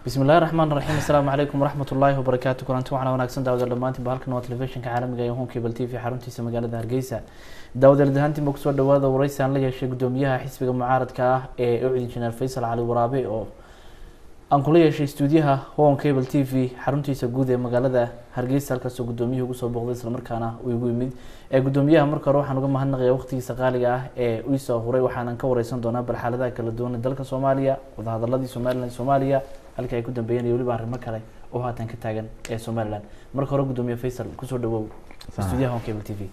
bismi illahi raxmaan raxiim assalaamu calaykum waraxmat ullaahi wabarakaatu kulanti waxaana wanaagsan daawada dhammaantiinba halkan waa telefishinka caalamiga ee home cable t v xaruntiisa magaalada hargeysa daawadeel dahaantiinba kusoo dhawaada wareysi aan la yeeshay gudoomiyaha xisbiga mucaaradka ah ee ucid injineer faysal cali waraabe oo aan kula yeeshay stuudiyaha home cable t v xaruntiisa guud ee magaalada hargeysa halkaasoo gudoomiyuhu ugu soo booqday islamarkaana uu igu yimid ee gudoomiyaha marka hore waxaan uga mahadnaqaya waqtigiisa qaaliga ah ee iisoo huray waxaanan ka wareysan doonaa bal xaaladaha kala duwan ee dalka soomaaliya wadahadaladii somalilan soomaaliya halka ay ku dambeeyeen iyo weliba arrimo kale oo haatan ka taagan ee somalilan marka hore gudoomiye faysal kusoo dhawow stuudiyaha home cable t v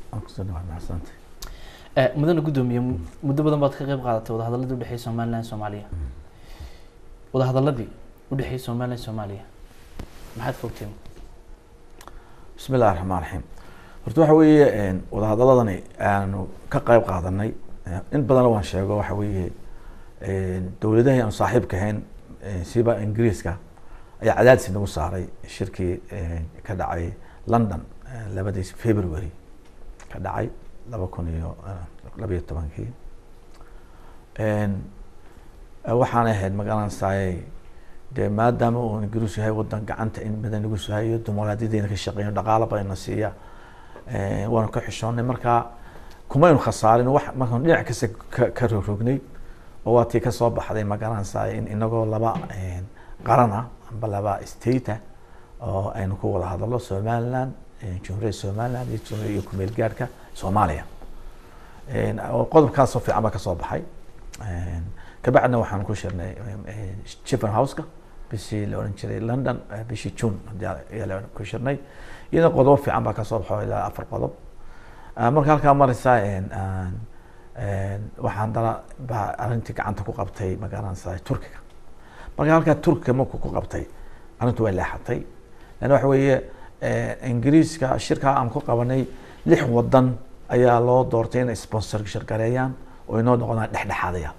mudana gudoomiye muddo badan baad ka qeyb qaadatay wadahadaladii udhexeeyay somalilan soomaaliya wadahadaladii udhexeeyay somalilan soomaaliya maxaad ka ogteen bismi illahi raxmaan raxiim horta waxa weeye wadahadaladani aanu ka qeyb qaadanay in badanna waan sheego waxa weeye dowladahii aanu saaxiibka ahayn siba ingiriiska ayaa cadaadis nagu saaray shirkii ka dhacay london labadii february ka dhacay laba kun iyo labayo tobankii waxaanay ahayd magaranaysaay dee maadaama uu ingiriis yahay wadan gacanta in badan nagu suhayo dimuqraadiyadeyna ka shaqeeyo dhaqaala bayna siiya waanu ka xishoonay markaa kumaynu khasaarin wax markaan dhinac kasta ka rogrognay oo waa tii kasoo baxday magaranaysaay in inagoo laba qaran ah amba laba state ah oo aynu ku wada hadallo somaliland jumhuuriyadda somaliland iyo jumhuuriya iyo kumeel gaadhka soomaaliya qodobkaasoo fiican baa kasoo baxay kabacdina waxaan ku shirnay chiffen houseka bishii la oran jiray london bishii june ayaa ku shirnay iyadana qodobo fiican baa kasoo baxo ilaa afar qodob marka halkaa mareysa waxaan dana baa arrintii gacanta ku qabtay magaranaysa turkiga marka halkaa turkiga marku ku qabtay arrintu way leexatay lan waxa weeye ingiriiska shirkaa aan ku qabanay lix wadan ayaa loo doortay inay sponsor shirgareeyaan oo inoo noqdaan dhexdhexaadaya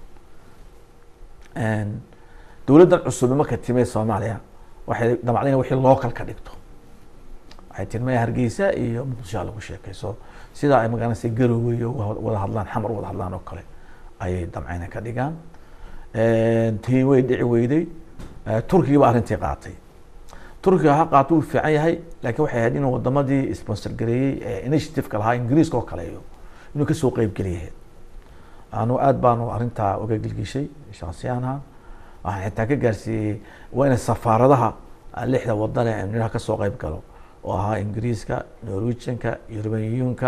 dowladdan cusub marka timee soomaaliya waxay damacdeen wixii local ka dhigto waxay tirmaya hargeysa iyo muqdishoa lagu sheekayso sidaa ay magaranaysa garowe iyo wada hadlaan xamar wada hadlaan oo kale ayay damceyna ka dhigaan tii way dhici weyday turkiga ba arrintii qaatay turkiga ha qaato wuu fiican yahay laakiin waxay ahayd inuu wadamadii sponsor gareeyey ee initiativeka lahaa ingiriiska oo kaleeyo inuu kasoo qeyb geliyahayd anu aad baanu arrintaa uga gilgishay shaksiyaanha waxaan xitaa ka gaarsiiyey waa inay safaaradaha lixda wadan ee amniha kasoo qeyb galo oo ahaa ingiriiska norwegianka europeanka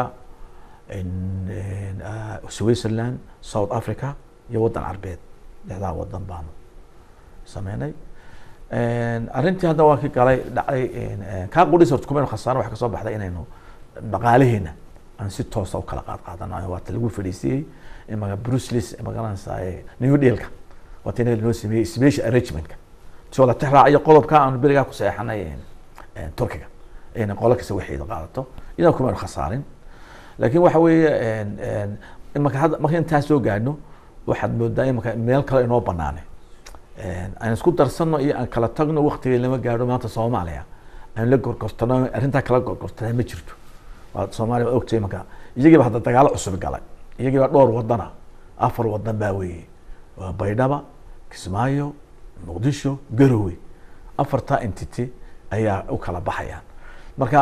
switzerland south africa iyo wadan carbeed lixdaa wadan baanu sameynay arrintii hadda waa ki galay dhacday kaa qudhis horta kumaynu khasaaro waxa kasoo baxday inaynu dhaqaalaheena aan si toosa ukala qaad qaadanayo waata lagu fadhiisiyey maga brucelis magaranaysa new dealka waata inaga noo sameeyey special arrangementka soo la tixraaciyo qodobka aanu berigaa ku saxeexanay turkiga ayna qolo kasta waxeeda qaadato idan kumaynu khasaarin laakiin waxa weeye imaka hadda marka intaa soo gaadhno waxaad moodaa imaka meel kale inoo banaane aan isku darsano iyo aan kala tagno waktiga lama gaadho maanta soomaaliya aan la gorgortano arrintaa kala gorgortana ma jirto waa soomaaliya waa ogtay imaka iyagiiba hadda dagaalo cusub galay iyagiiba dhowr wadana afar wadan baa weeye waa baydhaba kismaayo muqdisho garowe afartaa entity ayaa u kala baxayaan marka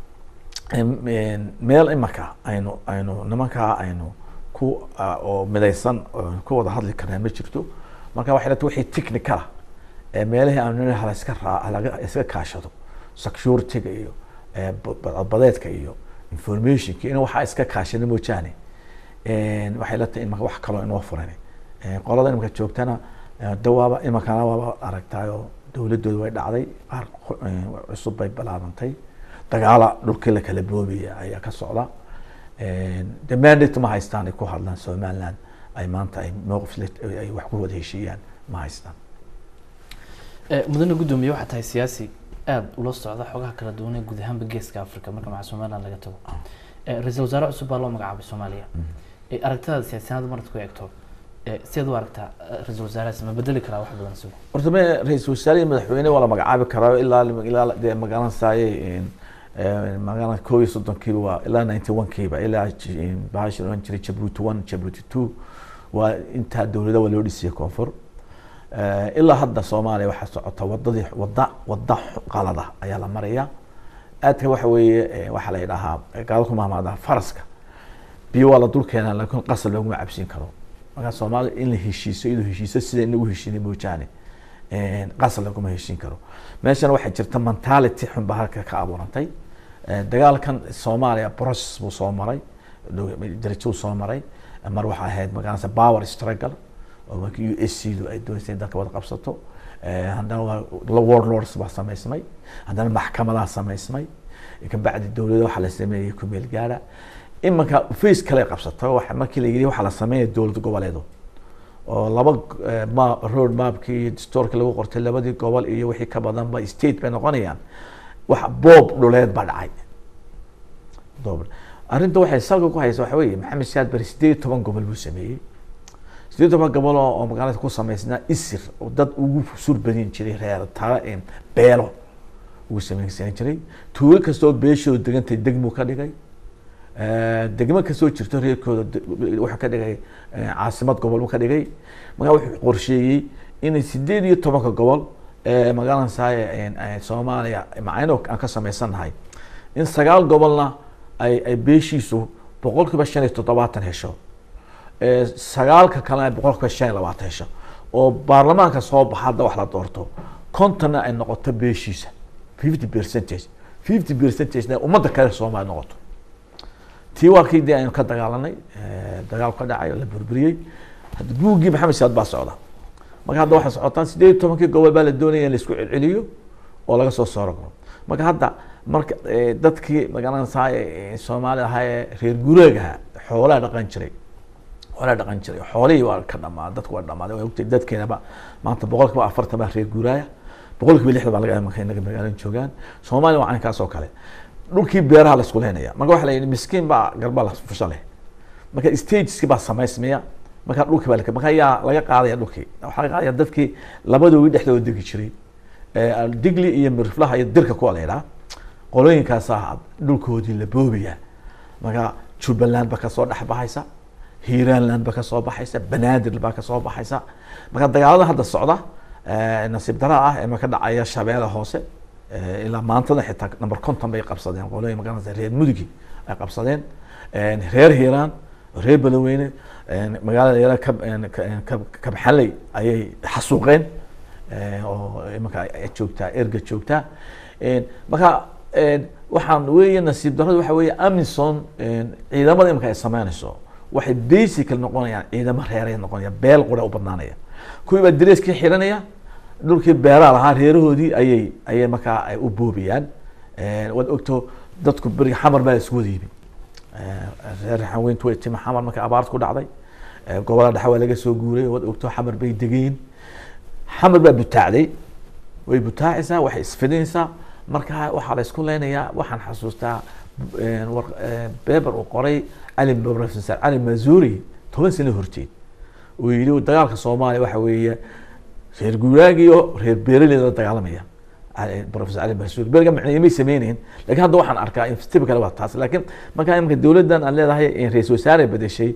meel imaka aynu aynu nimankaa aynu ku oo midaysan ku wada hadli karnaa ma jirto marka waxay lata wixii technicala ee meelihii aanu hala iska raa iska kaashado securityga iyo badbadeedka iyo informationka in waxaa iska kaashana moojaane waxay la tahay imaka wax kaloo inoo furan qolada imaka joogtana dawaaba imakana waaba aragtaayoo dowladooda way dhacday qaar cusub bay bilaabantay dagaala dhulkii la kala boobaya ayaa ka socda de mandate ma haystaan ay ku hadlaan somaliland ay maanta ay mowqif ay wax ku wada heshiiyaan ma haystaan mudane guddoomiye waxaa tahay siyaasi aada ula socda xogaha kala duwan ee guud ahaanba geeska africa marka maca somaliland laga tago ra-iisul wasaare cusub baa loo magacaabay soomaaliya aragtidaada siyaasiyanada marad ku eegto sideed u aragtaa ra-iisul wasaarahaas ma bedeli karaa wax badan isagu horta me ra-iisul wasaare iyo madaxweyne waa la magacaabi karaa ilaa ilaa dee magaranaysaye magaalada koob iyo soddonkiiba waa ilaa ninety one kiiba ilaa bahashi oran jiray jabuuti one jabuuti two waa intaa dowlada waa loo dhisiyey koonfur Eh, ilaa hadda soomaaliya waxaa socota wadadii wada wada qalada ayaa la maraya aadka waxa weeye eh, waxaa la yidhahaa gaado ku mahmaada faraska biyo waa la dul keenaa laakiin qasab looguma cabsiin karo markaa soomaaliya in la heshiiso iyadoo heshiiso sida inagu heshiinay moojaane eh, qasab laguma heshiin karo meeshana waxaa jirta mentality xun baa halka ka abuurantay Eh, dagaalkan soomaaliya process buu soo maray darajuu soo maray mar waxaa ahayd magaranaysa power struggle oo markii u s c du ay dooneysay in dalka wada qabsato Eh, haddana waa warlords baa samaysmay haddana maxkamadaa samaysmay kabacdi dowlada waxaa la sameeyey kumeel gaara imanka face kale qabsato waxa markii la yidhi waxaa la sameynaya dowlad goboleedo oo laba eh, ma road mapkii iyo dastuurkii lagu qortay labadii gobol iyo wixii ka badanba state bay noqonayaan wax boob dhuleed baa dhacay Doob- arrinta waxay salka ku haysa waxa weeye maxamed siyaad bari sideed iyo toban gobol buu sameeyey sideed iyo toban gobol oo oo magaalada ku samaysnaa isir oo dad ugu sur badin jiray reer tala em, beelo ugu samaysan jiray tuulo kastoo beeshooda degantay degmuu ka dhigay Eh, degmo kasoo jirto reerkooda de- wuxuu ka dhigay eh, caasimad gobol buu ka dhigay markaa wuxuu qorsheeyey inay sideed iyo tobanka gobol ee magaranaysaa soomaaliya macayno aan ka samaysannahay in sagaal gobolna ay ay beeshiisu boqol kiiba shan iyo toddobaatan hesho Eh, sagaalka kalena ay boqol kiiba shan iyo labaatan hesho oo baarlamaanka soo baxa hadda wax la doorto kontonna ay noqoto beeshiisa fifty percentage fifty percentage ummadda kale soomaaliya noqoto tii waa kii dee aynu ka dagaalanay eh, dagaal ka dhacay oo la burburiyey hadda buuggii maxamed siyaad baa socda marka hadda waxay socotaan sideed iyo tobankii gobol baa la doonaya in la isku celceliyo oo laga soo saaro garo marka hadda marka eh, dadkii magaranaysaa eh, soomaalida ahaa ee reer gureegaha xoolaa dhaqan jiray xoolaa dhaqan jiray xoolihii waa ka dhamaa dadku waa dhamaaday waa ogtay dadkeenaba maanta boqol kiiba afartan baa reer guuraaya boqol kiiba lixdan baa laga marka inaga magaalada joogaan soomaaliya waa caynkaas oo kale dhulkii beeraha la isku leynaya marka waxa la yidhi miskiin baa garba la fusha leh marka stageski baa samaysmaya marka dhulkii baa la marka ayaa laga qaadaya dhulkii waxaa laga qaadaya dadkii labadoodii dhexdooda degi jiray Eh, digli iyo mirflaha iyo dirka kuwa la yidhaha qolooyinkaasaa dhulkoodii la boobaya marka jubbaland ba kasoo dhex baxaysa hiiraanland ba kasoo baxaysa banaadir baa kasoo baxaysa marka dagaalada hadda socda eh, nasiib dara ah ee marka dhacaya shabeelle hoose eh, ilaa maantada xitaa number conton bay qabsadeen qolooyin magaranaysa reer mudugi ay qabsadeen Eh, reer hiiraan reer baloweyne eh, magaalada yara kab ka- kab- kabxaley ayay xasuuqeen eh, oo imanka ay joogtaa erga joogtaa Eh, marka eh, waxaan weeye nasiib darrada waxa weeye amison eh, ciidamada imanka ay sameynayso waxay basical noqonayaan ciidamo reeray noqonaya beel qura u badnaanaya kuwii baa dareeskii xiranaya dhulkii beeraha lahaa reerahoodii ayay ayay markaa ay u boobiyaan Eh, waad ogto dadku beriga xamar baa isku wada yimi Eh, reer xaweyntu way timi xamar markay abaarta ku dhacday Eh, gobolada dhexe waa laga soo guuray waad ogto xamar bay degeen xamar baa butaacday way butaacaysaa waxay isfidinaysaa marka waxaa la isku leynayaa waxaan xasuustaa eh, war- eh, beber uu qoray cali professor cali mazuri toban sano horteed uu yidhi dagaalka soomaaliya waxa weeye reer guuraag iyo reer beeraleyda la dagaalamaya Ali- professor cali mazuri beriga macneeye may sameynayn lakin hadda waxaan arkaa in typical waa taas lakin markaa imika dowladdan aad leedahay in ra-isul wasaare bedeshay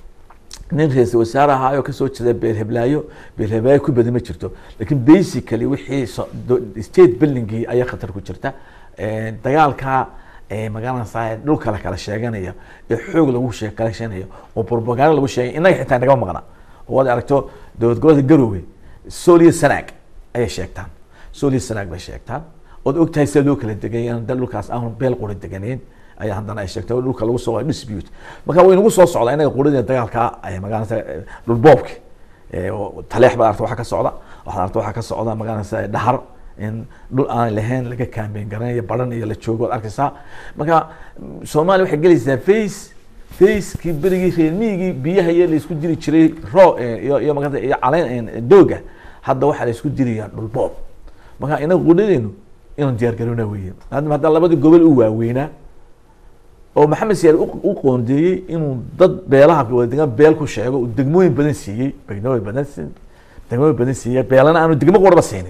nin ra-isul wasaare ahaa oo kasoo jeeda beelheblaayo beelheblaayo ku badan ma jirto lakin basically wixii so- do- state buildingii ayaa khatar ku jirta Eh, dagaalka eh, magaranaysaa dhulka la kala sheeganaya ee xoog lagu shee kala sheeganayo oo propaganda lagu sheegay innaga xitaa nagama maqna oo waad aragto dowlad gobolka garowe soliyo sanaag ayay sheegtaan soliyo sanaag bay sheegtaan ood ogtahay sida loo kala degay in dal dhulkaas aan beel qura deganeen ayaa haddana ay sheegtay oo dhulka lagu soo dispute marka way nagu soo socdaa inaga quradii dagaalka ay magaranaysa dhulboobki Eh, oo taleex baad aragta waxa ka socda waxaad aragta waxa ka socda magaranaysa dhahar in dhul aan lahayn laga kaambeyn garanayo baran iyo la joogo waad arkaysaa marka mm, soomaaliya waxay gelaysaa face facekii berigii reer miyigii biyaha iyo la isku diri jiray ro eh, iyo iyo magarata iyo caleen eh, dooga hadda waxaa la isku dirayaa dhulboob marka inaga qudhadeenu inaan diyaar garowna weeye maadaama hadda labadii gobol u waaweynaa oo maxamed siyaad u- u qoondeeyey inuu dad beelaha wada degan beel ku sheego uu degmooyin badan siiyey degmooyin badan si- degmooyin badan siiyey beelana aanu degmo quraba siinin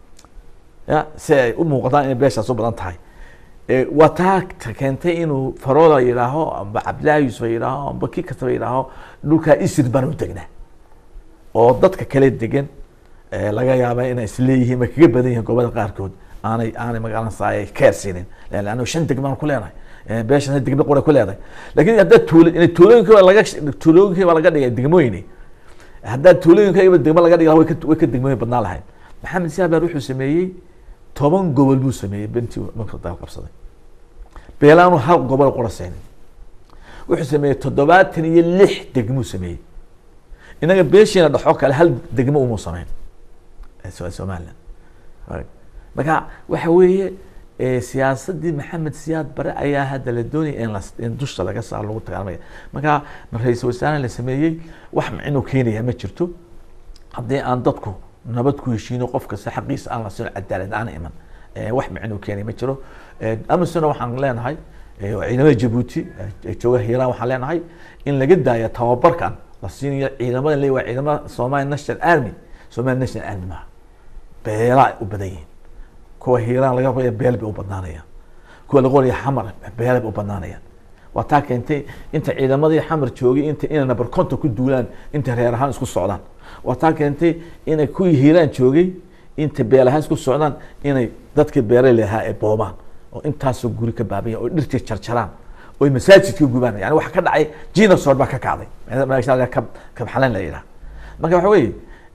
ya si ay u muuqataan inay beeshaas u badan tahay Eh, waa taa ta keentay inuu farooda yidhaaho amba cabdillaahi yuusuf yidhaaho amba kii kastaba yidhaaho dhulkaa isir baan u degnaa oo dadka kale degan eh, laga yaaba inay isleeyihiin way kaga badan yihiin gobolada qaarkood aanay aanay magaranaysa ay keer siinin leanna shan degmaan ku leenahay Eh, beeshan degmo qura ku leedahay laakiin haddaad tuulo inay tuulooyinka laga tuulooyinka baa laga dhigay degmooyini haddaad tuulooyinka iba degmo laga dhigi lahaa way ka way ka degmooyin badnaan lahayd maxamed saabar wuxuu sameeyey toban gobol buu sameeyey bentii markuu dagaal qabsaday beelaanu hal gobol qura seenin wuxuu sameeyey toddobaatan iyo lix degmuu sameeyey inaga beeshiina dhexo kale hal degmo umuu sameyn ee So- somaliland Right. marka waxa weeye eh, siyaasadii maxamed siyaad bare ayaa hadda la doonaya in las- in dusha laga saaro lagu dagaalamaya marka ma ra-iisul wasaare la sameeyey wax inuu keenaya ma jirto haddii aan dadku nabad ku heshiino qof kasta xaqiisa aan la siin cadaalad aan iman eh, wax micnuu keenay ma jiro Eh, amisona waxaan leenahay eh, oo ciidamada jabuuti eh, jooga hiiraan waxaan leenahay in laga daayo tababarkan la siinayo ciidamada le waa ciidamada somali national army somali national army maaha beelaa ay u badan yihiin kuwa hiiraan laga qoraya beel bay u badnaanayaan kuwa laga qoraya xamar beel bay u badnaanayaan waa taa keentay inta ciidamadii xamar joogay inta inay nabar konta ku duulaan inta reer ahaan isku socdaan waa taa keentay inay kuwii hiiraan joogay inta beel ahaan isku socdaan inay dadkii beeraley ahaa ay boobaan oo intaasoo guri ka baabaya oo dhirtii jarjaraan oo masaajidka gubaan yani waxa ka dhacay genocide baa ka kacday meesha kab kabxalan la yidhaha marka waxa weeye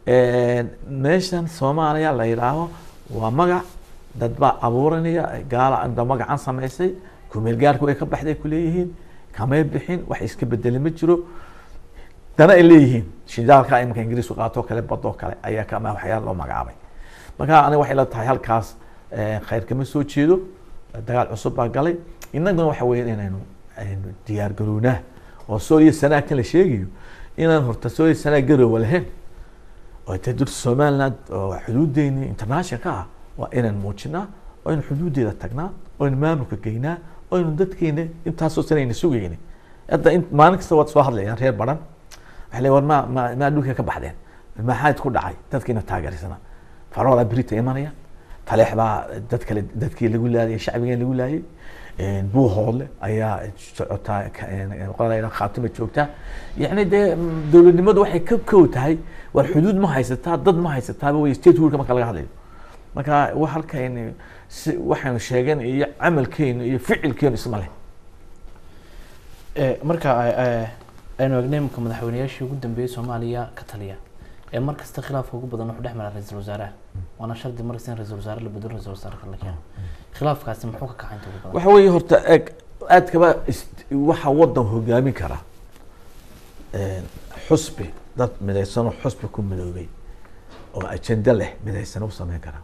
meeshan soomaaliya la yidhaaho waa magac dad baa abuuranaya gaala inta magacan samaysay kumeel gaarku way ka baxday kuleeyihiin kamay bixin wax iska bedeli ma jiro dana ay leeyihiin shidaalka imanka ingiriisku qaato kale badoo kale ayaa kama waxyaala loo magacaabay marka aniga waxay la tahay halkaas khayr kama soo jeedo dagaal cusub baa galay innaguna waxa weeye inaynu aynu diyaar garownaa oo sooliya sanaa kan la sheegayo inaan horta sooliya sanaa garoowa lahayn oo ta durta somaliland oo xuduudeeni internationalka ah waa inaan muujinaa oo aynu xuduudeeda tagnaa oo aynu maamulka geynaa oo aynu dadkeena intaasoo sanayna sugayni hadda in maalin kasta waad soo hadlayaan reer baran waxay leeyihin war ma ma maa dhulka ka baxdeen maxaad ku dhacay dadkiina taageersana farooda berita imanaya taleex baa dad kale dadkii lagu laayay shacbigeen lagu laayay buu hoodle ayaa socotaa qolada khaatima joogtaa yacni dee dowladnimadu waxay ka kow tahay war xuduud ma haysataa dad ma haysataaba wey state rulka marka laga hadlayo marka wa halkayni si waxaynu sheegen iyo camalkeenu iyo ficilkeenu isma leh marka aynu egnay imika madaxweyneyaashii ugu dambeeyey soomaaliya ka taliya ee mar kasta khilaafka ugu badan wuxuu dhex mara ra-iisul wasaaraha waana shardi markasta in ra-isul wasaare la bedelo ra-isul wasaare kale la keeno khilaafkaasi muxuu ka kacay inta ugu badan waxa weeye horta eg aad kaba waxa wadan hogaamin kara xusbi dad midaysanoo xusbi ku midoobay oo ajende leh midaysan u sameyn kara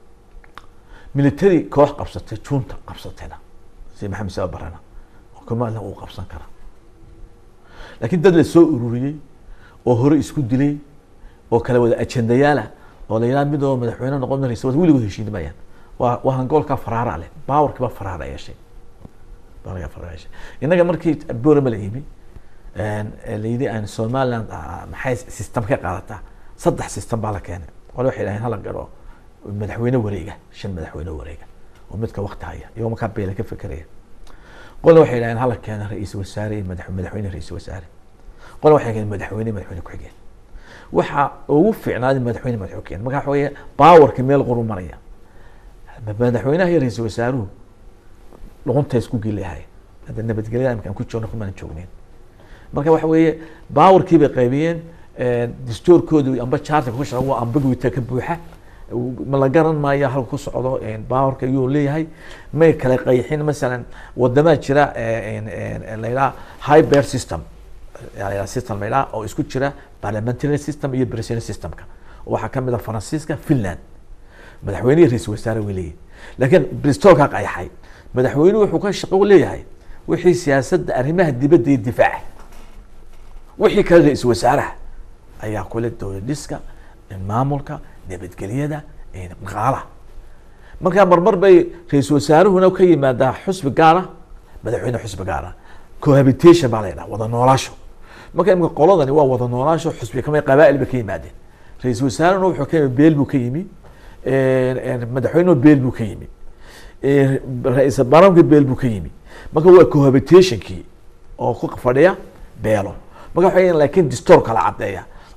military koox qabsatay junta qabsatayna si maxamed saba barana oo kamala uu qabsan kara laakiin dad la soo ururiyey oo hore isku dilay oo kala wada ajendayaala oo la yidhaha mid oo madaxweyne noqon raysa weligood heshiin mayaan waa waa hangoolka faraara leh baawarkiiba faraara yeeshay baawarkiiba faraara yeeshay innaga markii boorama la yimi la yidhi aan somaliland maxay system ka qaadataa saddex system baa la keenay qole waxay dhaheen hala garo madaxweyne wareega shan madaxweyne wareega oo midka wakti haya iyagoo markaa beela ka fekeraya qole waxay dhaheen hala keeno ra-iisul wasaare iyo madax madaxweyne ra-iisul wasaare qole waxay keeneen madaxweyne madaxweyne ku-xigeen waxa ugu fiicnaaday madaxweyne madaxweyne ku-xigeen marka waxa weeye baawarka meel qoru maraya madaxweynaha iyo ra-iisul wasaaruhu luqunta isku geliyahay hadda nabadgelyada imkaan ku joogno kumaan joogneyn marka waxa weeye baawarkii bay qaybiyeen dastuurkoodu amba charterka ku shaqan waa ambiguita ka buuxa ma la garan maayo halka ku socdo baawarka ayuu leeyahay may kala qayxin masalan wadamaa jira la yidhaha high bear system la system la yidhaha oo isku jira parliamentary system iyo president systemka waxaa kamid a faransiiska finland madaxweyne iyo ra-isul wasaare way leeyihin laakiin bristolka qayaxay madaxweynuhu wuxuu ka shaqo leeyahay wixii siyaasadda arrimaha dibadda iyo difaaca wixii kale ra-isul wasaaraha ayaa kule dowlad dhiska maamulka nabadgelyada dhaqaalaha markaa marmar bay ra-isul wasaaruhuna ka yimaadaa xusbi gaara madaxweyne xusbi gaara cohabitation baa la yidhaha wada noolaasho marka imika qoladani waa wada noolaasho xusbi kama qabaa'il bay ka yimaadeen ra-isul wasaarehuna wuxuu ka yimi beel buu ka yimi madaxweynuhu beel buu ka yimi ra-iisal baarlamanka beel buu ka yimi marka waa cohabitationkii oo ku fadhiya beelo marka waxa laakiin distoor kala caddeeya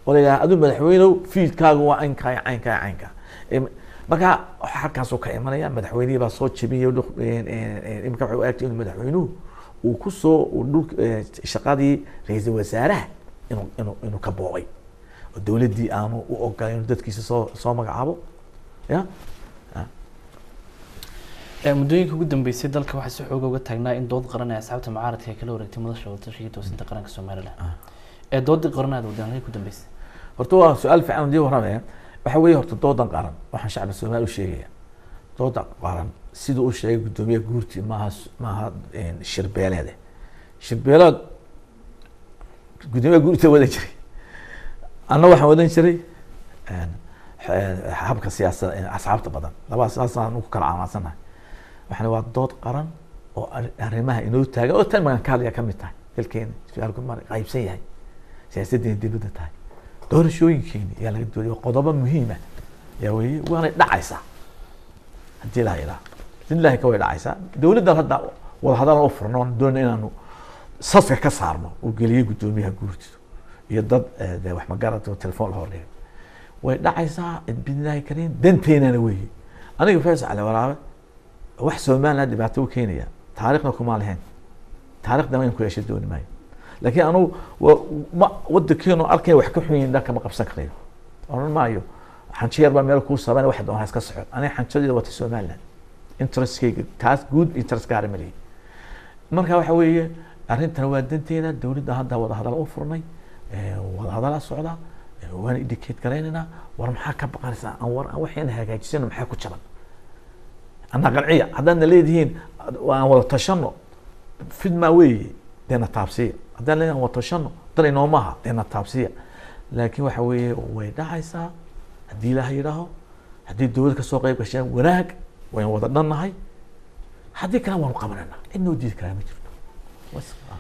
oo la yidhaha aduu madaxweynow fiidkaaga waa caynkaa iyo caynkaa iyo caynkaa Em, marka waxa halkaasuu ka imanaya madaxweynihii baa soo jebiyay dhul- en- en- en- imika waxay u egtay inuu madaxweynuhu uu ku soo uu dhul eh, shaqadii ra-iisul wasaaraha inuu inuu inuu ka boobay oo dowladdii aanu u ogolayn inuu dadkiisa soo soo magacaabo ya Ee, muddooyinka ugu dambeysay dalka waxaa si xooga uga taagnaa in dood qaran ee asxaabta mucaaradka ay kala wareegtay madasha wadatashiga toosinta qaranka somalilan ee doodii qaranaada wadaan halkay ku dambeysay horta waa su-aal fiican dii waramaya waxa weeye horta doodan qaran waxaan shacbi soomaali u sheegaya dooda qaran siduu u sheegay guddoomiyaha guurti maaha s- maaha en, shirbeeleede shirbeeleed guddoomiyaha guurta wadan jiray anna waxaan wadan jiray en, xe- habka siyaasada en, asxaabta badan labadaas saasaan ku kala caamansanahay waxaan waa dood qaran oo arri- arrimaha inoo taagan oo tan magan ka hadlaya ka mid tahay dalkeena su-aalku ma qaybsan yahay siyaasaddeena dibadda tahay doorashooyinkeeni ayaa laga doodaya waa qodobo muhiima yaa weeye waanay dhacaysaa haddii ilaha ilaa billahi ka way dhacaysaa dowladdan hadda wadahadal u furno oon doonay inaanu saska ka saarno uu geliyey guddoomiyaha guurtidu iyo dad eh, dee wax magarata oo telefoon la hordhigay way dhacaysaa bidnaahi kariin danteynana weeye aniga faysal cali waraabe wax somaliland dhibaato u keenaya taariikhna kuma lahayn taariikhda in ku yeesha dooni maayo laakiin anugu wa- ma wadankeenu arkay wax ka xun yihiin dhanka ma qabsan karayo oran maayo xanjo yar baa meel kuu saban wax doon ha iska soco aniga xanjadeeda wata somaliland interestkayga taas guud interest gaara ma lihi marka waxa weeye arrintan waa danteeda dowladda hadda wadahadal u furnay eh, wadahadala socda eh, waan indicate garaynaynaa war maxaa ka baqanaysaa aan war aan waxayna hagaajisano maxaa ku jaban anaa qanciya haddaadna leedihiin aan wada tashano fidmaa weeye deena taabsiya haddaan leedahay aan wada tashano dan inoomaha deena taabsiya laakiin waxa weeye way dhacaysaa haddii ilaaha yidhaaho haddii dowlad kasoo qayb gasheen wanaag wayn wada dhannahay haddii kale waanu qabanayna cid noo diidi karaa ma jirto Was- ah.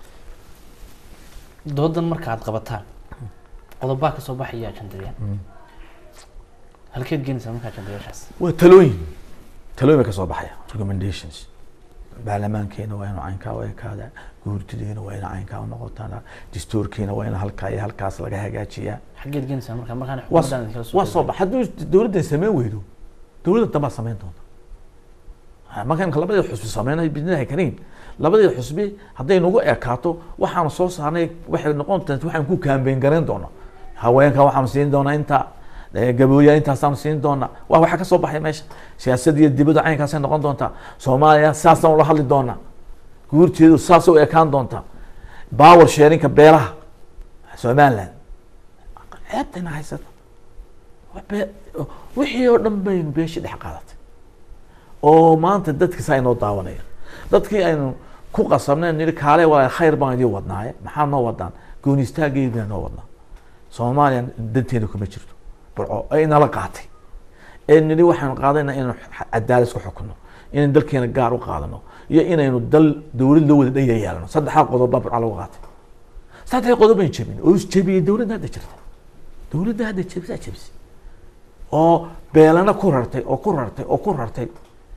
doodan marka aad qabataan qodobaa kasoo baxaya ajandayaan Mm. halkeed geenaysaa marka ajandayaashaas waa talooyin talooyin bay kasoo baxaya recommendations baarlamaankeena waa inu caynkaa u ekaada guurtideena waa ina caynkaa u noqotaan dastuurkeena waa ina halkaa iyo halkaas laga hagaajiyaa xaggeed geenaysaa marka markaan waa xukuumaddan kala soo waa soo bax hadduu dowladdan sameyn weydo dowladda dambaa sameyn doonta Ha, marka imka labadii xusbi sameynay bidnaahi kariin labadii xusbi hadday nagu ekaato waxaanu soo saarnay waxay noqon doonta waxaan ku kaambeyn garayn doonaa haweenka waxaanu siin doonaa inta eh, gabooya intaasaanu siin doonaa waa waxa kasoo baxay meesha siyaasad iyo dibadda caynkaasay noqon doontaa soomaaliya saasaan ula hadli doonaa guurteedu saasay u ekaan doontaa power sharinka beelaha somaliland ceebtayna haysata Wax bee- wixii oo dhan baynu beeshii dhex qaadatay oo maanta dadki saa inoo daawanaya dadkii aynu ku qasabneen nidhi kaale walaal khayr baan idin wadnaaye maxaa noo wadaan goonistaaggeydina noo wadnaa soomaaliya danteena kuma jirto burco ay nala qaatay ee nidhi waxaynu qaadayna inaynu cadaalad isku xukuno inaynu dalkeena gaar u qaadano iyo inaynu dal dowlad loo wada dhan yeelano saddexdaa qodob baa burco lagu qaatay saddexda qodob bayn jebin oo isjebiyey dowladda hadda jirta dowladda hadda jebisaa jebisay oo beelana ku rartay oo ku rartay oo ku rartay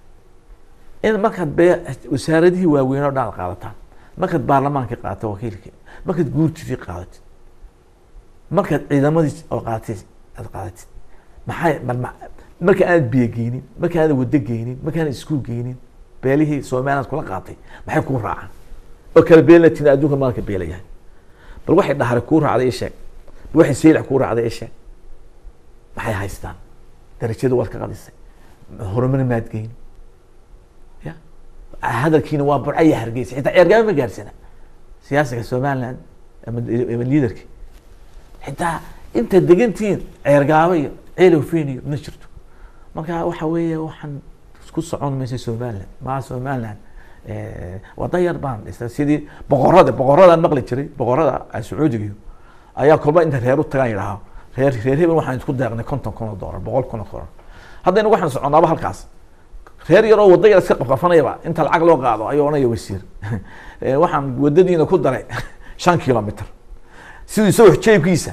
in markaad bee wasaaradihii waaweyn oo dhan aad qaadataan markaad baarlamaankii qaadato wakiilkii markaad guurtidii qaadatid markaad ciidamadii oo qaadatid aad qaadatid maxay mar- ma- marka aanad biyo geynin marka aanad wado geynin marka aanad iskuul geynin beelihii somaliland kula qaatay maxay kuu raacaan oo kala beelatin adduunka maalka beela yahay bal waxay dhahare kuu raacday isheeg bal waxay seylac kuu raacday isheeg maxay haystaan darajada waad ka qadisay horumar maad geyn ya hadalkiina waa burca iyo hargeysa xitaa ceergaaba ma gaarsana siyaasiga somaliland ama ama liidarki xitaa inta degantihiin ceergaaba iyo ceelofeen iyo ma jirto marka waxa weeye waxaan isku socon maysa somaliland maa somaliland eh, wada yar baan dhisay sidii boqorada boqoradaan maqli jiray boqorada ah, sacuudiga iyo ayaa kolba inta reer u tagaan yidhaaha reer reer hebel waxaan isku deeqnay konton kun oo doolar boqol kun oo doolar haddayna waxaan soconaaba halkaas reer yar oo wada yar iska qabqafanayaba inta lacag loo qaado ayuu onaya wasiir Eh, waxaan wadadiina ku daray shan kilomitr siduu isagoo jeebkiisa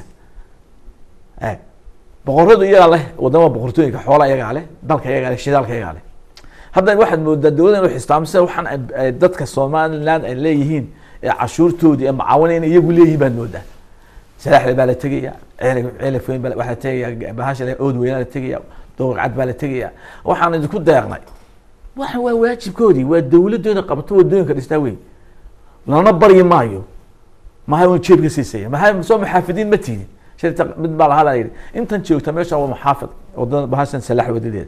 Eh, boqoradu iyagaa leh wadamada boqortooyinka xoola iyagaa leh dalka iyagaa leh shidaalka iyagaa leh hadda waxaad moodaa dowladda inuu xistaamisa waxaan ay- ay dadka somaliland ay leeyihiin ee cashuurtoodii ee macaawina inay iyagu leeyihiin baad moodaa salaaxle baa la tegaya ceele ceelaf weyn baa la- waxaa la tegaya bahasha le- ood weynaa la tegaya dooqcad baa la tegaya waxaan idinku deeqnay waxan waa waajibkoodii waa dawladooda qabato wadooyinka dhistaa wey lana baryi maayo maxay un jeebka siisaya maxay soo maxaafidiin ma tiidin shirta mid baa lahaa baa yidhi intan joogta meesha waa maxaafid wadada bahashan salax wadadeeda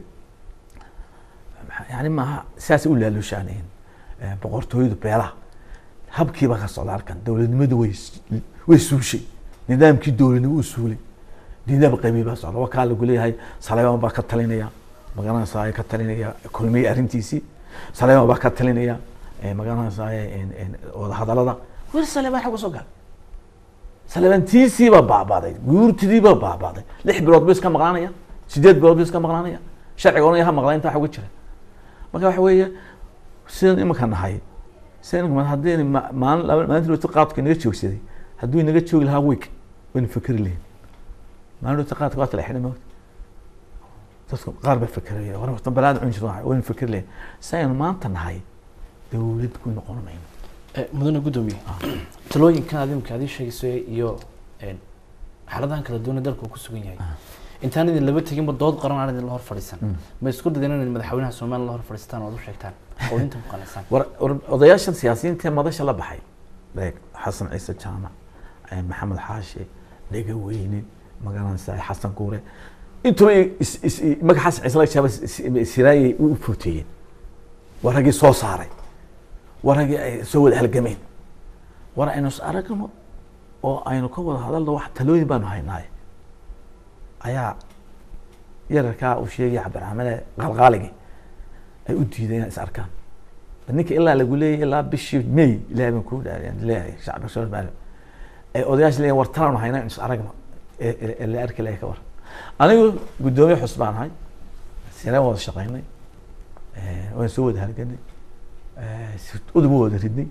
yani maaha sidaasay u laalushaanayn boqortooyadu beelaha habkiiba ka socda halkan dowladnimadu way s- way suushay nidaamkii dowladnimo uu suulay nidaam qabiil baa socda wakaa lagu leeyahay saleeman baa ka talinaya magaranaysaa ka talinaya kulmiye arrintiisii saleeman baa ka talinaya eh, magaranaysaa wadahadalada weli saleeman xagga soo gal saleemantiisiibaa baabaaday guurtidiibaa baabaaday lix bilood buu iska maqlaanaya sideed bilood buu iska maqlaanaya sharciga onaya ha maqlaa intaa uga jira marka waxa weeye sidan imanka nahay sidan imanka haddii ma- maalin laba maalintii lota qaadka inaga joogsaday hadduu inaga joogi lahaa week waynu fikri lahayn maalin lota qaadka waa tala xidhan moogta dadku qaar baa fikeraya war wata balaad cun jirto waynu fikri lahayn saynu maanta nahay dawlad ku noqon mayno Eh, mudane guddoomiye talooyinkan adimka adii sheegaysay iyo een, xaaladahan kala duwan ee dalka uu ku sugan yahay intaan idin laba teginba dood qaran aan idin la hor fadhiisan ma isku dadeen inaad madaxweynaha soomaaliya la hor fadhiistaan oo ad u sheegtaan oo inta ku qanacsan war war odayaashan siyaasiyiinta ee madasha la baxay leeg xasan ciise jaamac eh, maxamed xaashe dhega weyne magaranaysa xasan guure intuba is- is- i- magaca xasan ciise laga jaaba siraayay u footeeyeen waa raggii soo saaray waa raggii ay soo wada halgameen war aynu is aragno oo aynu ka wada hadalno wax talooyin baanu haynaaye ayaa yararkaa uu sheegaya cabdiraxmane qalqaaligii ay u diideen inay is arkaan ninka ilaa lagu leeyahy ilaa bishii may ilahay baan kuu dhaariyaan leeyahay shacbi soomaali ay odayaasha leeyahin war talaanu hayna is aragno ee ee- ee la arki lahay ka war anigu guddoomiye xus baan ahay sireen wada shaqaynay waan soo wada halganay si- udub u wada ridnay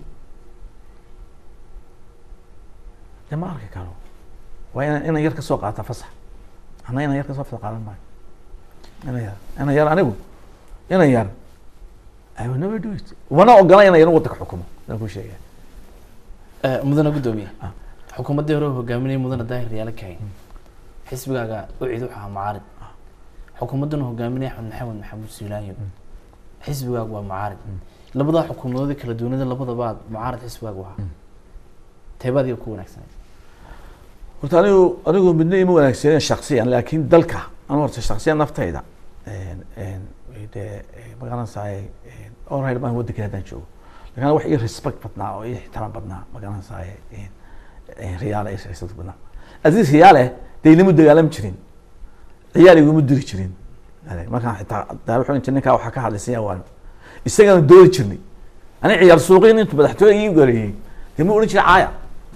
de ma arki karo waa ina inan yar ka soo qaata fasax ana inan yar ka soo fasax qaadan maayo inan yar inan yar anigu inan yar I will never do it mana ogola inan yar waddanka xukumo inaan kuu sheegaya Eh, mudane guddoomiye Ah. xukuumaddii hore uu hogaaminayay mudane daahir yaala kahayn xisbigaaga u cid u ahaa mucaarid xukuumaddan uu hogaaminaya axmed maxamed maxamuud siilaayo xisbigaagu waa mucaarid labadaa xukuumadoodii kala duwanada labadaba aad mucaarid xisbigaagu ahaa teebaad iyo ku wanaagsanay horta anigu anigu midna ima wanaagsaneen shaksiyan laakiin dalka anu horta shaksiyan naftayda dee magaranaysaay orayl baan waddanka haddaan joogo lakin wax ii respect badnaa oo ii ixtiraam badnaa magaranaysaay riyaale ii respect badnaa aziz riyaale dee ilama dagaalami jirin ciyaal iguma diri jirin markaan xitaa daa wuxuu inta ninkaa waxaa ka hadlaysan yaa waan isagana doodi jirnay ani ciyaal suuqiin intu madaxtooya ii gareeyey dee ma odhan jirin caaya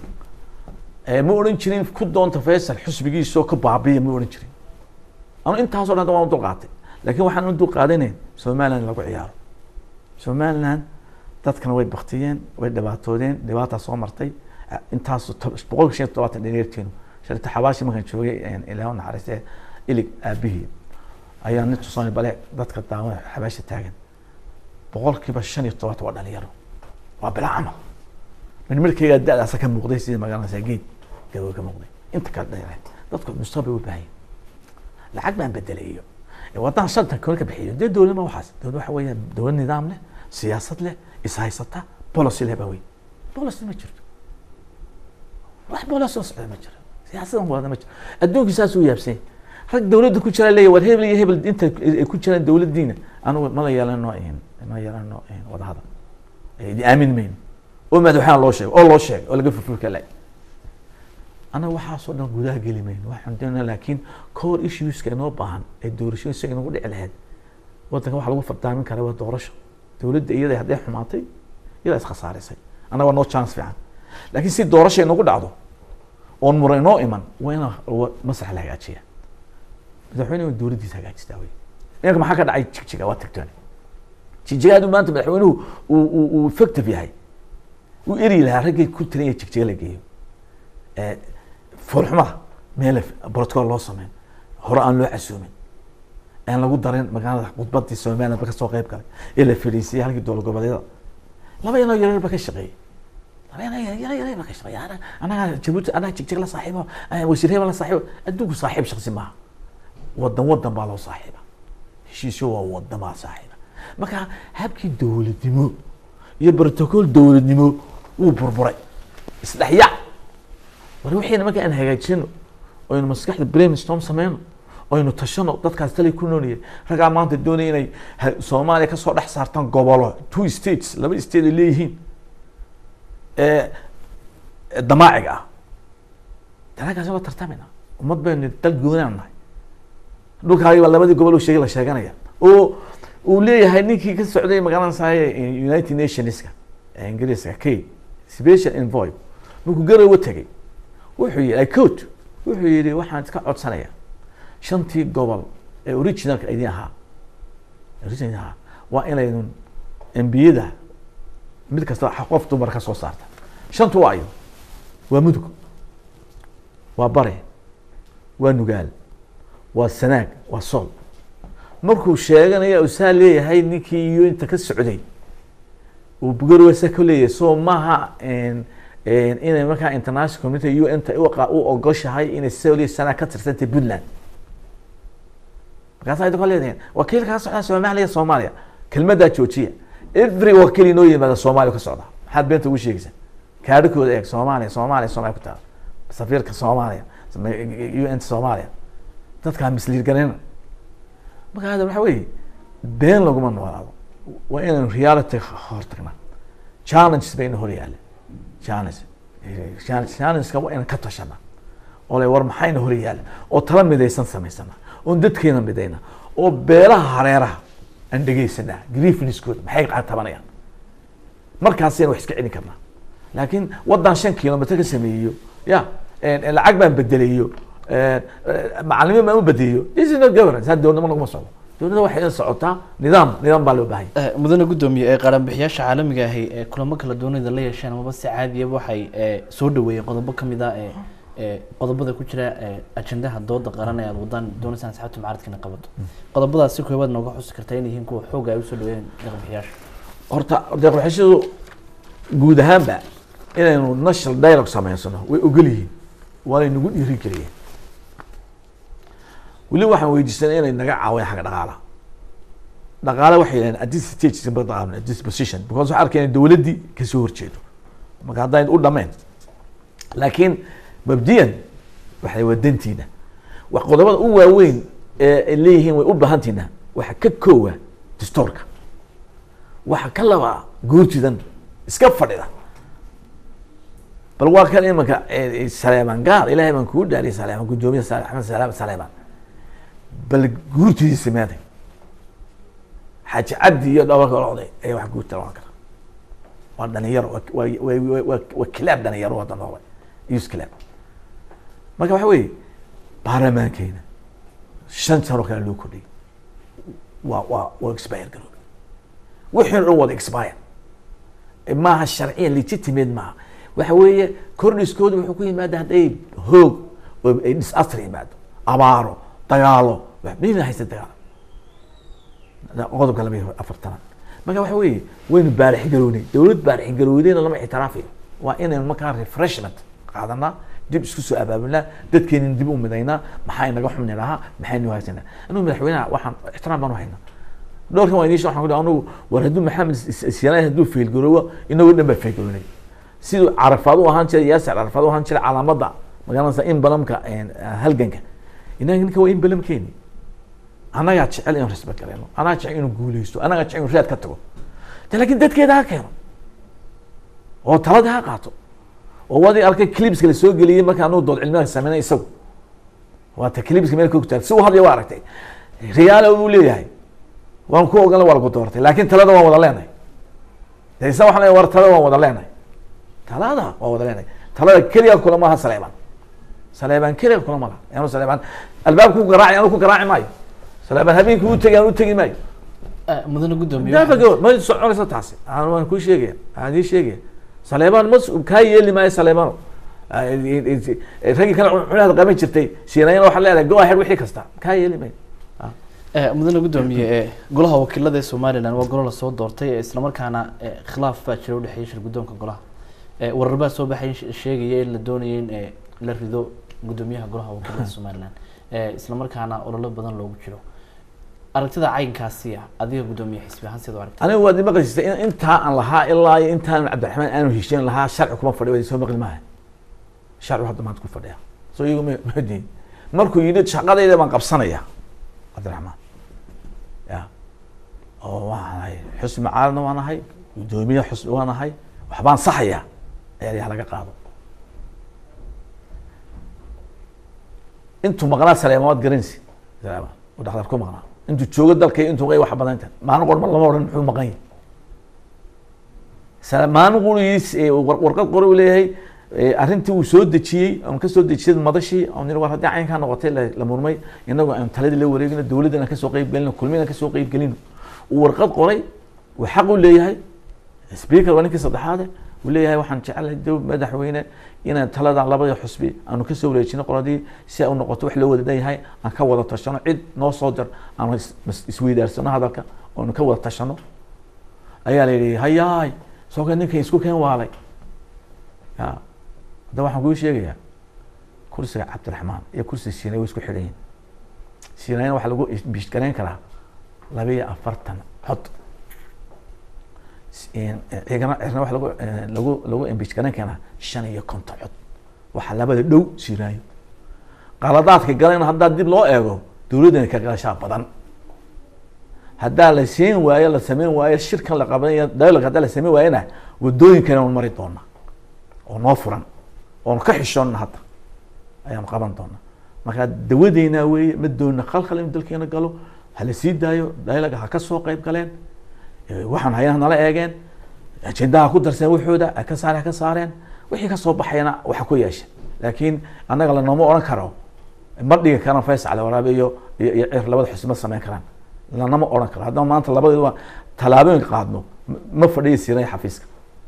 Eh, ma odhan jirin ku doonta faysal xusbigiisoo ka baabiya ma odhan jirin anu intaasoo dhan waan u dulqaatay laakiin waxaan u dulqaadanayn somaliland lagu ciyaaro somaliland dadkana way baktiyeen way dhibaatoodeen dhibaataa soo martay Eh, intaas boqolka shan iyo todobaatan dheneerteenu sharita xabaashi markaan joogay ilaahu naxariistee ilig aabihii ayaa nin tusaani bale dadka daawan xabaasha taagan boqolkiiba shan iyo todobaatan waa dhalinyaro waa bilaa camal min markayga da-daasa ka muuqday sidii magaranaysaa geed gabow ka muuqday inta kale dheereen dadku mustaqbal u baahan lacag baan bedelayo waddaan shantan koon ka bixiyo dee dowlad ma waxaas dowlad waxa weeyaan dowlad nidaam leh siyaasad leh ishaysata policy leh baa weyn policy ma jirto wax policy oo socda ma jiro siyaasadan wada ma jiro adduunka saas uu yaabsan yahay. rag dowladda ku jira leeyahy war hebel iyo hebel inta ay ku jiraan dowladdiina anugu mala yeelano ma yeelano wadahadal idi aamin mayno oo madaxweynaha loo sheego oo loo sheegay oo laga furfurka laay anaga waxaasoo dhan gudaha geli mayno waxaan doonaa laakiin core issueska inoo baahan ee doorashooyin isaga inagu dhici lahayd waddanka waxa lagu fardaamin karaa waa doorasho dowladda iyada hadday xumaatay iyadaa iskasaarisay annaga waa noo chance fiican laakiin si doorasha inagu dhacdo oon mura inoo iman waa ina maslax la hagaajiya madaxweyne waa dowladdiisa hagaajistaa wey iminka maxaa ka dhacay jigjiga waa tagtoon jigjiga hadduu maanta madaxweynuhu uu uu uu effective yahay uu eri lahaa raggay ku tiran yahay jigjiga la geeyo Eh, foolxumada meel protocol loo sameyn hore aan loo casuumin aan lagu darin magaalada khudbadii somaliland ba kasoo qeyb galay ee la fadhiisiyay halkii dowlad goboleedyada laba inoo yaryar ba ka shaqeeyey anaga jabuuti anaga jigjig la saaxiibo wasiir hebel la saaxiibo adduunku saaxiib shaksi maaha wadan wadan baa loo saaxiiba heshiisyo waa wadamaa saaxiiba marka habkii dowladnimo iyo protocol dowladnimo wuu burburay isdhexyac war wixiina marka aan hagaajino oynu maskaxda brainstorm sameyno oynu tashano dadkaas talay ku noolyihin raggaa maanta doonaya inay ha- soomaaliya kasoo dhex saartaan gobolo two states laba state ay leeyihiin ee ee damaaciga ah dalagaasi waa tartamina ummad baynu dal goonaan nahay dhulkaagi baa labadii gobol uu sheegay la sheeganaya oo uu leeyahay ninkii ka socday magaranaysaye united nationska ee ingiriiska k special envoy markuu garowe tegay wuxuu yihi icot wuxuu yihi waxaan iska codsanaya shantii gobol ee originalka idin ahaa original ahaa waa inaydun embiyada mid kasta qof dumar ka soo saarta shantu waa ayo waa mudug waa bare waa nugaal waa sanaag waa sool markuu sheeganaya uu saa leeyahay ninkii iyo inta ka socday uu garwasa ka leeyahay so maaha n- n- inay markaa international community u n ta u qa- u ogoshahay inay sool iyo sanaag ka tirsantay puntland markaasa idinka leedahin wakiil kaa socda soomaaliya soomaaliya kelmaddaa joojiya every wakiil inoo yimaada soomaaliya ka socda maxaad beenta ugu sheegaysaa kaadhikooda eeg soomaaliya soomaaliya soomaaliya ku taala safiirka soomaaliya u n soomaaliya dadkaa misliir garanina marka hada waxa weeye been laguma noolaado waa inaynu reality hortagnaa challenges bayna hor yaalla challenge challenge challengeka waa inaan ka tashanaa oo le war maxayna hor yaalla oo tala midaysan samaysana oon dadkeena midayna oo beelaha hareeraha aan dhegeysanaa grievancekood maxay tabanayaan markaasayna wax iska celin karnaa laakiin wadan shan kilomitr ka sameeyo ya lacag baan bedelayo macalimiin baan u bedeliyo this is not governance ha dowladnimo laguma socdo dowladda waxay socotaa nidaam nidaam baa loo baahan yahay Eh, mudane gudoomiye ee qaranbixiyaasha caalamiga ahi ee kulamo kala doonida la yeesheen amaba si caadiyaba waxay eh, soo dhaweeyeen qodobo kamid ah ee ee qodobada ku jira ee ajendaha dooda qaran ee aad wadaan doonaysaan asxaabta mucaaradkana qabato qodobadaas si koobaad nooga xusi kartaa inay yihiin kuwa xooga ay usoo dhaweeyeen qaranbixiyaasha horta deeqbixishadu guud ahaanba inaynu national dialogue samaysano way ogol yihiin waanay nagu dhiiri geliyeen weli waxaan weydiisanay inay naga caawiyaan xagga dhaqaala dhaqaale waxay yidhahdeen at this stage simba dhaqaamna at this position because waxaa arkeen in dowladdii kasoo horjeedo marka haddayn u dhameen laakiin mabdiyan waxay waa dantiina wax qodobada u waaweyn ee ay leeyihiin way u baahantiina waxa ka koowa distoorka waxa ka labaa guurtidan iska fadhida bal waa kan imanka eh, saleeman gaar ilaahay baan kugu dhaariyay saleeman gudoomiye Sale- axmed salaam saleeman bal guurtidiisa meeday xaaji cabdi iyo dhabarka locday ayaa wax guurta loqon kara waa dhalinyaro waa- waa- waa- waa- waa- waa kilaab dhalinyaro wada noqday yus kilaab marka waxa weeye baarlamaankeena shan sano kale loo kordhiyay waa waa waa expire garoobay wixii o dhan wada expire maaha sharciya legitimate maaha waxa weeye kordhiskoodu wuxuu ku yimaada hadday hoog oo ay disaster yimaado abaaro dagaalo waxbayna haysta dagaalo qodobka laba iyo afartanaad marka waxa weeye waynu baarixgarownay dowlad baarixgarownayna lama ictiraafayo waa inaynu markaa refreshment qaadanaa dib isku soo abaabulnaa dadkeenin dib u midaynaa maxaa inaga xumni lahaa maxaynu haysanaa anugu madaxweynaha waxaan ixtiraam baan u haynaa dhowrkan waa idiin waxaan ku anugu war hadduu maxamed siyaanay hadduu failgaroobo inagoo dhan baa failgaroonay siduu carafaad u ahaan jiray yaasir carafaad u ahaan jiray calaamadda magaaladasa in balamka halganka inaga ninka waa in balamkeeni annagaa jecel inuu respect gareeno annagaa jecel inuu guuleysto annagaa jecel inuu raad ka tago de laakiin dadkeeda ha keeno oo talada ha qaato oo wadii arkay clipska la soo geliyey marka anuu dood cilmiga sameynay isagu waa ta clipska meel ku taal si uu hadlaya waa aragtay riyaala uu leeyahay waan ku ogolan waa lagu doortay laakiin talada waan wada leenahay de isa waxaan leeyahay war talada waan wada leenahay talada waa wada leenahay talada keliya kulama aha saleeban saleeban keliya kulama laha anu saleeban albaabka ku garaaci anu ku garaaci maayo saleeban habeenkii u tegi anu u tegi maayo Eh, mudane gudoomiye daafa gabor ma soconaysa taasi aan waan kuu sheegaya aan ii sheegaya saleeban ma kaa yeeli maayo saleebano raggii kale cunahaad qaban jirtay siinayana waxaad leedahay go ahead wixii kasta kaa yeeli maayo Eh, mudane gudoomiye ee golaha wakiilada ee somalilan waa golo lasoo doortay ee islamarkaana eh, khilaaf baa jira udhexeeya shir guddoonka golaha Eh, warar baa soo baxay she- sheegaya in la doonaya in eh, la rido gudoomiyaha golaha wakiilada somaliland Eh, isla markaana ololo badan loogu jiro aragtida caynkaasi ah adiga gudoomiye xisbi ahaan sidoo aragta aniga waad imaqleysa in intaa aan lahaa ilaa iyo intaan cabdiraxmaan aanu heshiin lahaa sharci kuma fadhiyo waad soo maqli maaha sharci hadda maanta ku fadhiya soo iyagu ma mahadiin markuu yidhi shaqadayda baan qabsanaya cabdiraxmaan ya oo waan ahay xusbi macaaradna waan ahay gudoomiye xusbi waan ahay waxbaan saxaya eedaha laga qaado intuu maqnaa saleema waad garanaysi saleema uu dhakhtar ku maqnaa intuu joogo dalka iyo intuu qay wax badan tahay maalin qorma lama odhan muxuu maqan yahay sale maalin qurigiis ee war- warqad qori uu leeyahay ee, arrintii uu soo dejiyey oon ka soo dejiyay madashii oon yidhi war haddii caynkaa noqotay la la murmay inagoo aan taladii la wareegino dowladdan aan kasoo qeyb gelino kulmina kasoo qeyb gelino uu warqad qoray uu xaq u leeyahay speaker waa ninkii saddexaade uu leeyahay waxaan jecelahay dow madaxweyne inaan talada labada xusbi aanu kasoo wareejino qoladii si ay u noqoto wax loo wada leeyahay aan ka wada tashano cid noo soo dir aanu is- is- isweydaarsano hadalka oonu ka wada tashano ayaa la yidhi hayaay soo ka ninkan isku keen waalay ya hadda waxaan kuu sheegayaa kursiga cabdiraxmaan iyo kursiga siinay way isku xidhan yihin siinayna waxaa lagu bishgarayn karaa laba iyo afartan cod ciigana cirna waxa lagu eh, lagu lagu imbijgaran karaa shan iyo konton cod waxaa labada dhow siinaayo qaladaadka galayna haddaa dib loo eego dowladdana ka galashaa badan haddaa la siin waayo la sameyn waayo shirkan la qabanayo dialogue haddaa la sameyn waayona wadooyinkana aan mari doona oo noo furan oon ka xishoonna hadda ayaanu qaban doonaa marka dawadeynaa weeye ma doona khalkhal inuu dalkeena galo ha la sii daayo dialogue ha ka soo qayb galeen Eh, waxaan hayana nala eegeen ajendaha ku darseen waxooda ha ka saare ha ka saareen wixii ka soo baxayana waxa ku yeesha laakiin annaga lanooma odhan karo ma dhigi karaan faysal waraabe iyo iyo iyo cir labada xusbi ma sameyn karaan lanama odhan karo haddaba maanta labadeeduba tallaabooyin qaadno ma- ma fadhiya siinay xafiiska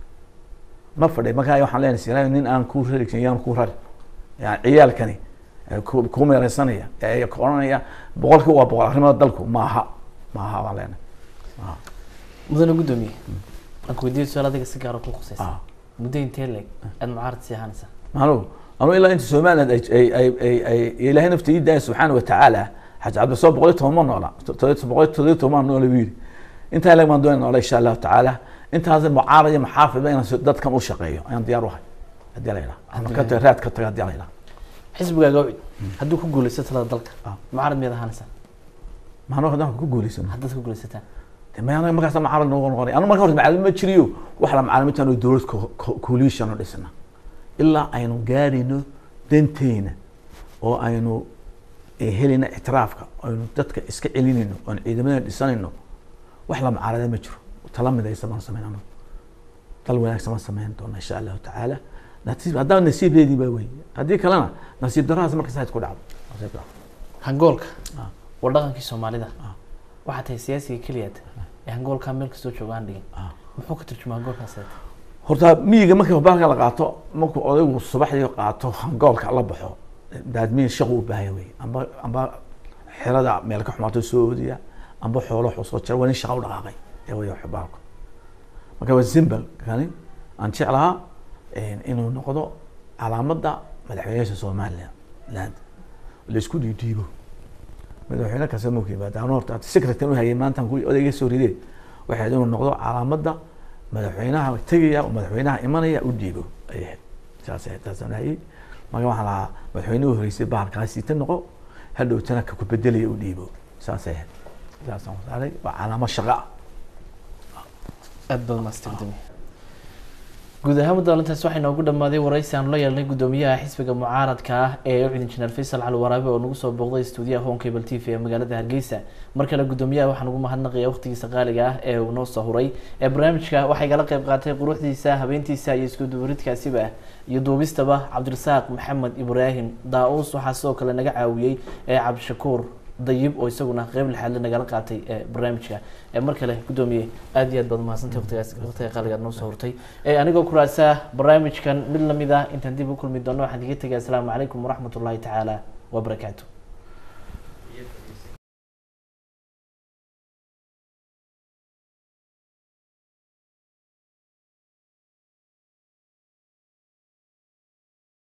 ma fadhiy markaa waxaan leenahay siinay nin aan ku rari yaan ku rari yani ciyaalkani eh, ku ku meereysanaya ee ku odhanaya boqolkii waa boqol arrimada dalku maaha maaha baan leenahay maaha mudane gudoomiye aan ku weydiiyo su-aal adiga si gaara ku khusaysa ah muddo intee leeg aad mucaarad sii ahaanaysaa maanu anu ilaa inta somaliland ay ay ay ay ay ilaahay nafta ii daaya subxaana watacaala xaji cabdisoo boqol iyo toban ma noola todoba boqol iyo todoba iyo toban ma noola buu yidhi intaa ilag baan doonay noola insha allahu tacaala intaas mucaarad iyo maxaafid inaan so- dadkan u shaqeeyo ayaan diyaar u ahay haddii la yidhaha ama ka taga raad ka taga haddii la yidhaha xisbigaaga ucid hadduu ku guuleysto talada dalka Ah. mucaarad miyaad ahaanaysaa maanu haddaan ku guuleysano haddaad ku guuleysataan de ma anaga markaas mucaarad noogu noqonay anu marka horta macalin ma jiriyo wax la macalimiintaan oo dowlad coalition oo dhisna ilaa aynu gaarayno danteena oo aynu eh, helayna ictiraafka aynu dadka iska celinayno oon ciidamada dhisanayno wax la mucaarada ma jiro tala midaysa baan samaynano dal wanaagsan baan samayn doona insha allahu tacaala nasiib haddaba nasiibdeedii baa wey haddii kalena nasiib daradaas markas hayd ku dhacdo Nasiib darro. hangoolka Ah. waa dhaqankii soomaalida Ah. waxaa tahay siyaasiga keliyaad ee hangoolkaa meel kastoo jooga aan dhigin Ah. muxuu ka turjumaa hangoolkaas horta miyiga markii baalka la qaato markuu odaygu subaxdii qaato hangoolka la baxo daadmiin shaqu u baahaya wey amba amba xerada meel ka xumaato soo oodiya amba xoolo wuxuu soo jira waa nin shaqa u dhaqaaqay ee way baalku marka waa simbal kani aan jeclahaa inuu noqdo calaamadda madaxweynaha somaliland laisku dhiidhiibo madaxweyne kasta markuu yimaado anu horta secretary u hayay maanta ku odayga soo ridee waxay ahayd inuu noqdo calaamadda madaxweynaha tegaya oo madaxweynaha imanaya u dhiibo ayay ahayd saas ahayd taasaan hayay marka waxaan lahaa madaxweynuhu horeysay bahalkaasi ta noqo hadhowtana ka ku bedelaya u dhiibo saasay ahayd saasaan wasaaray waa calaamad shaqa ah aad baad maasta gudoomiye guud ahaan mudaalintaas waxaa inoogu dhamaaday waraysi aanu la yeelnay gudoomiyaha xisbiga mucaaradka ah ee ucid injineer faysal cali waraabe oo nagu soo booqday stuudiyaha home cable t v ee magaalada hargeysa mar kale gudoomiyaha waxaan ugu mahadnaqaya waqtigiisa qaaliga ah ee uu noo soo huray ee barnaamijka waxay kala qayb qaatay quruxdiisa habeentiisa iyo isku dubaridkaasiba iyo duubistaba cabdirasaaq maxamed ibraahim daa-uus waxaa sidoo kale naga caawiyey ee cabdishakuur dayib oo isaguna qeyb lixaadle nagala qaatay ee barnaamijka ee mar kale gudoomiye aad iyo aad baad umahadsantay waqtigaas waqtiga qaaligaad noo soo hurtay ee anigoo kuraasaa barnaamijkan mid lamid ah intaan dib u kulmi doono waxaan iga tegay asalaamu calaykum waraxmat ullahi tacaala wabarakaatu